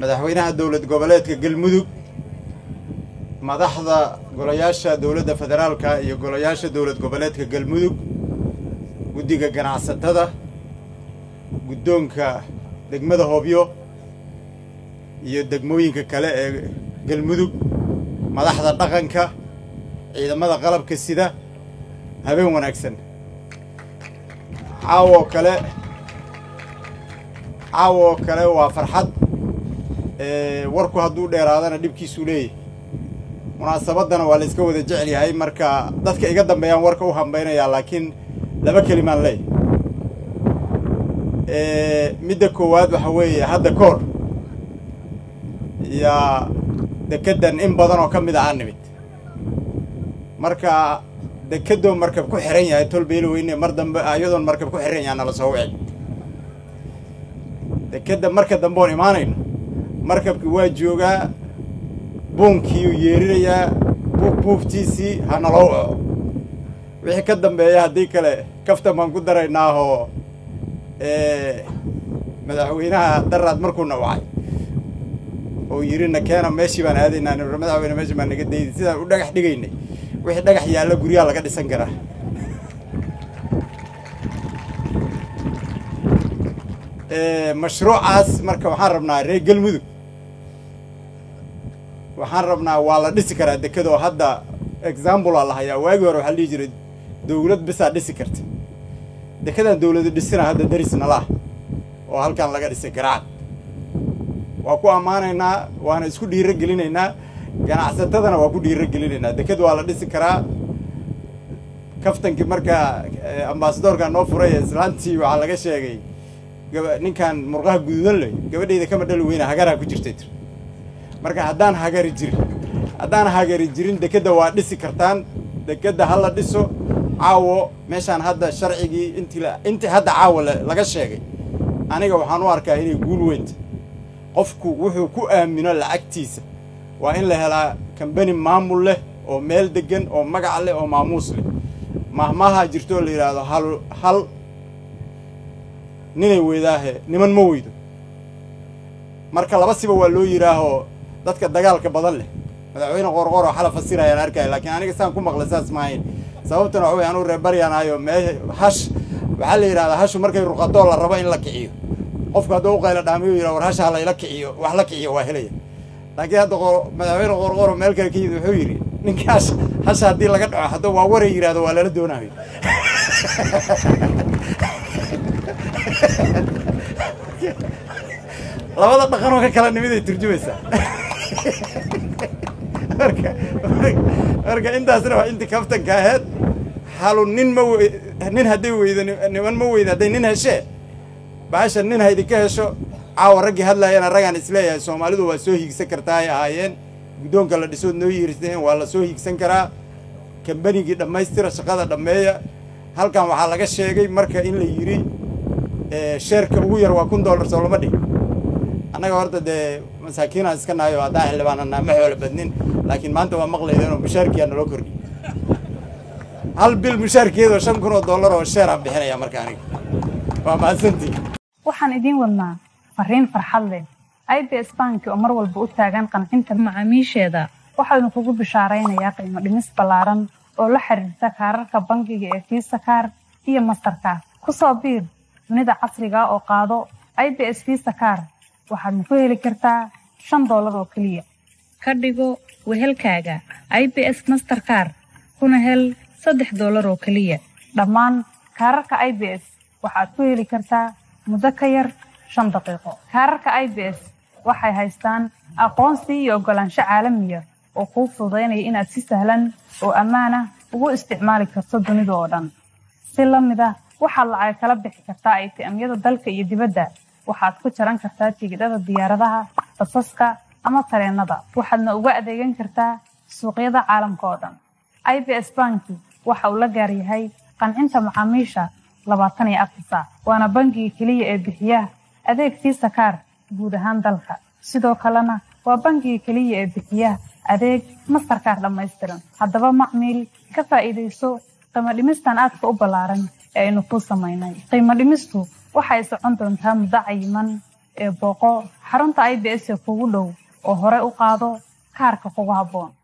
madaxweynaha dowlad goboleedka galmudug madaxda golayaasha dowladda federaalka iyo golayaasha dowlad goboleedka galmudug guddiga ganacsatada guddoonka degmada hoobyo iyo degmooyinka kale ee galmudug madaxda dhaqanka ciidamada qalabka sida habeen wanaagsan caawoo kale caawoo kale waa farxad warku hadduu dheeraadana dhibkiisuu leeyahy munaasabaddana waa la iska wada jecel yahay marka dadka iga dambeeyaan warka u hambaynayaa laakiin laba kelimaan leey midda koowaad waxa weeye hadda koor yaa dekeddan in badan oo ka mid a aan nimid marka dekedoo markab ku xiran yahay tolbeelo weyne mar dambe iyadoon markab ku xiran yahay nala soo wici dekedda marka dambe oon imaanayno markabki waa joogaa buunkiiyuu yeerinayaa buuf buuftiisii ha naloo waco wixii ka dambeeya haddii kale kaftan baan ku daraynaahoo madaxweynaha daraad markuuna wacay oo yidhi na keena meeshii baan aadaynaa nr madaxweyne meeshii baan naga dayday sidaan u dhagax dhigaynay wixii dhagax yaalla guryaha laga dhisan karaa mashruucaas marka waxaan rabnaa reer galmudug waxaan rabnaa waa la dhisi karaa dekadoo hadda examblea la hayaa waagii hore waxaa la dhihi jiray dowlad bisaa dhisi karta dekedaan dowladu dhisina hadda daris nalaah oo halkan laga dhisay garaacad waa ku ammaanaynaa waana isku dhiiro gelinaynaa ganacsatadana waa ku dhiiro gelinaynaa deked waa la dhisi karaa kaftankii markaa ambasadoorka noo furay ee islaantii waxaa laga sheegay ninkan murqaha guduudan leh gabadhayda kama dhali weyna hagaraa ku jirtay tir marka haddaan hagari jirin haddaan hagari jirin dekedda waa dhisi kartaan dekedda ha la dhiso caawo meeshaan hadda sharcigii intii intii hadda caawo laga sheegay aniga waxaan u arkaa inay guul weynta qofku wuxuu ku aamino lacagtiisa waa in la helaa kambani maamul leh oo meel deggan oo magac leh oo maamuus leh mahmaha jirto oo la yidhaahdo hal hal ninay weydaahe niman ma weydo marka laba siba waa loo yidhaahoo dadka dagaalka badan leh madaxweyne qorqor oo xala fasirayaan arkaya laakiin aniga saan ku maqlay saas maahayn sababtana waxa wey anuu reebaryaanayo mee hash waxaa la yidhahdaa hashu markay ruqadoo la rabo in la kiciyo qofku hadduu u qayla dhaamiyo yidhah war hasha halayla kiciyo wax la kiciyo waa helaya laakiin hadda madaxweyne qorqoro meel kale ka yimid wuxuu yidhi ninka hash hasha haddii laga dhaco hadda waa waray yidhahdo waa lala doonayo labada dhaqanoo ka kala nimid ay turjumaysaa marka marka intaasna waa intii kaftanka aheyd halu nin ma we nin hadday weydo niman ma weydo hadday nin heshee bahasha nin haydinka hesho caawa raggii hadlaayana raggaan isleeyahay soomaalidu waa soo hiigsan kartaa ay ahaayeen guddoonka la dhisood noo yiriseen waa la soo hiigsan karaa kambanigii dhammaystira shaqada dhammeeya halkan waxaa laga sheegay marka in la yidhi sheerka ugu yar waa kun dollar soo lama dhig annaga horta dee masaakiinaan iska nahay oo haddaan xildhibaanana ma xoolo badnin laakiin maanta waa maqlaydeen oo mushaarkiyaa naloo kordhiy hal bil mushaarkeedoo shan kun oo dollar oo sheeraan bixinaya marka aniga waa mahadsantii waxaan idiin wadnaa fariin farxad leh i b s banki oo mar walba u taagan qancinta macaamiisheeda waxaynu kugu bishaaraynayaa qiimo dhimis ballaaran oo la xiriirta kaararka bangiga ee fiisa kaar iyo mastarkaar ku soo biir dunida casriga oo qaado i b s fiisa kaar waxaadna ku heli kartaa shan doolar oo keliya ka dhigo wehelkaaga i b s masterkaar kuna hel saddex doolar oo keliya dhammaan kaararka i b s waxaad ku heli kartaa muddo ka yar shan daqiiqo kaararka i b s waxay haystaan aqoonsi iyo oggolaansho caalamiya oo kuu fududaynaya inaad si sahlan oo ammaan ah ugu isticmaali karto dunida oo dhan si la mid ah waxaad lacag kala bixi kartaa atm-yada dalka iyo dibadda waxaad ku jaran kartaa tigidhada diyaaradaha basaska ama tareenada waxaadna uga adeegan kartaa suuqyada caalamka oo dhan i b s banki waxa uu la gaaryahay qancinta macaamiisha labaatan iyo afar saac waana bangiga keliya ee bixiya adeeg fiisa kaar guud ahaan dalka sidoo kalena waa bangiga keliya ee bixiya adeeg mastarkaar dhammaystiran haddaba macmiil ka faa'iidayso qiimo dhimistan aadka u ballaaran ee aynu kuu samaynay qiimo dhimistu waxay socon doontaa muddo cayiman ee booqo xarunta i b s ee kugu dhow oo hore u qaado kaarka kugu habboon